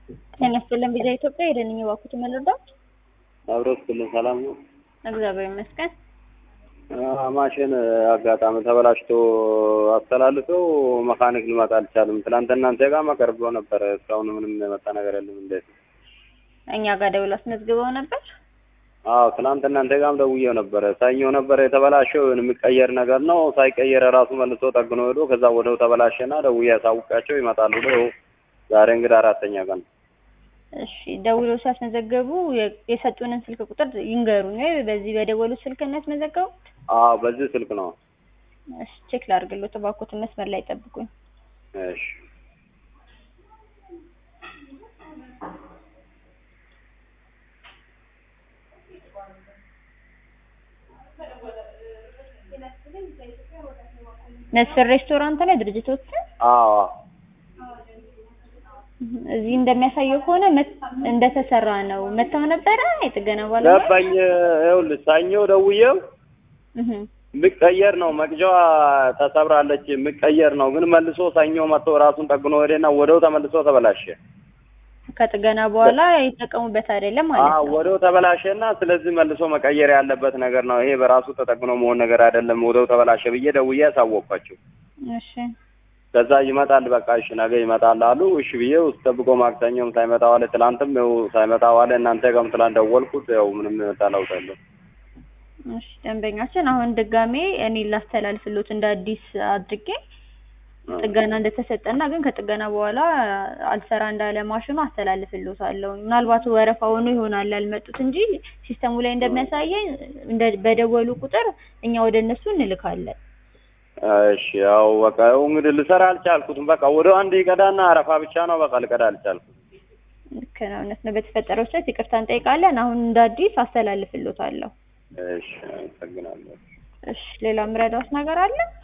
ጤና ይስጥልን ቪዛ ኢትዮጵያ የደንኝ ባኩት መለዳት አብሮት ክልል ሰላም ነው። እግዚአብሔር ይመስገን። ማሽን አጋጣሚ ተበላሽቶ አስተላልፈው መካኒክ ሊመጣ አልቻልም። ትናንት እናንተ ጋር መቀርብ ብሎ ነበረ። እስካሁን ምንም የመጣ ነገር የለም። እንዴት ነው? እኛ ጋር ደውሎ አስመዝግበው ነበር። አዎ ትናንት እናንተ ጋርም ደውዬው ነበረ። ሰኞ ነበረ የተበላሸው የሚቀየር ነገር ነው። ሳይቀየር ራሱ መልሶ ጠግኖ ሄዶ ከዛ ወደው ተበላሸና ደውዬ ያሳውቃቸው ይመጣሉ ብሎ ዛሬ እንግዲህ አራተኛ ቀን ነው። እሺ ደውሎ ሲያስመዘገቡ የሰጡንን ስልክ ቁጥር ይንገሩኝ። ወይ በዚህ በደወሉ ስልክ ነው ያስመዘገቡት? አዎ በዚህ ስልክ ነው። እሺ ቼክ ላድርግልዎት እባክዎትን፣ መስመር ላይ ጠብቁኝ። እሺ መስፍን ሬስቶራንት ላይ ድርጅቶች አዎ እዚህ እንደሚያሳየው ከሆነ እንደተሰራ ነው። መታው ነበረ የጥገና ባለ ገባኝ። ይኸውልህ ሰኞ ደውዬው የሚቀየር ነው መቅጃዋ ተሰብራለች፣ የሚቀየር ነው ግን መልሶ ሰኞ መጥቶ ራሱን ጠግኖ ሄደና ወደው ተመልሶ ተበላሸ። ከጥገና በኋላ ይጠቀሙበት አይደለም ማለት አዎ ነው። ወደው ተበላሸና ስለዚህ መልሶ መቀየር ያለበት ነገር ነው። ይሄ በራሱ ተጠግኖ መሆን ነገር አይደለም። ወደው ተበላሸ ብዬ ደውዬ ያሳወቅኳቸው። እሺ ከዛ ይመጣል በቃ እሺ ነገ ይመጣል አሉ። እሺ ብዬ ውስጥ ጠብቆ ማክሰኞም ሳይመጣ ዋለ፣ ትላንትም ያው ሳይመጣ ዋለ። እናንተ ጋርም ትላንት ደወልኩት፣ ያው ምንም የመጣ ለውጥ የለም። እሺ ደንበኛችን አሁን ድጋሜ እኔ ላስተላልፍሎት እንደ አዲስ አድርጌ ጥገና እንደተሰጠና ግን ከጥገና በኋላ አልሰራ እንዳለ ማሽኑ አስተላልፍሎታለሁ። ምናልባት ወረፋ ሆኖ ይሆናል ያልመጡት እንጂ ሲስተሙ ላይ እንደሚያሳየኝ እንደ በደወሉ ቁጥር እኛ ወደ እነሱ እንልካለን። እሺ ያው በቃ ያው እንግዲህ ልሰራ አልቻልኩትም። በቃ ወደ አንድ ይቀዳና አረፋ ብቻ ነው በቃ ልቀዳ አልቻልኩም። ልክ ነው፣ እውነት ነው። በተፈጠረው ስህተት ይቅርታ እንጠይቃለን። አሁን እንደ አዲስ አስተላልፍሎታለሁ። እሺ አመሰግናለሁ። እሺ ሌላ ምረዳውስ ነገር አለ?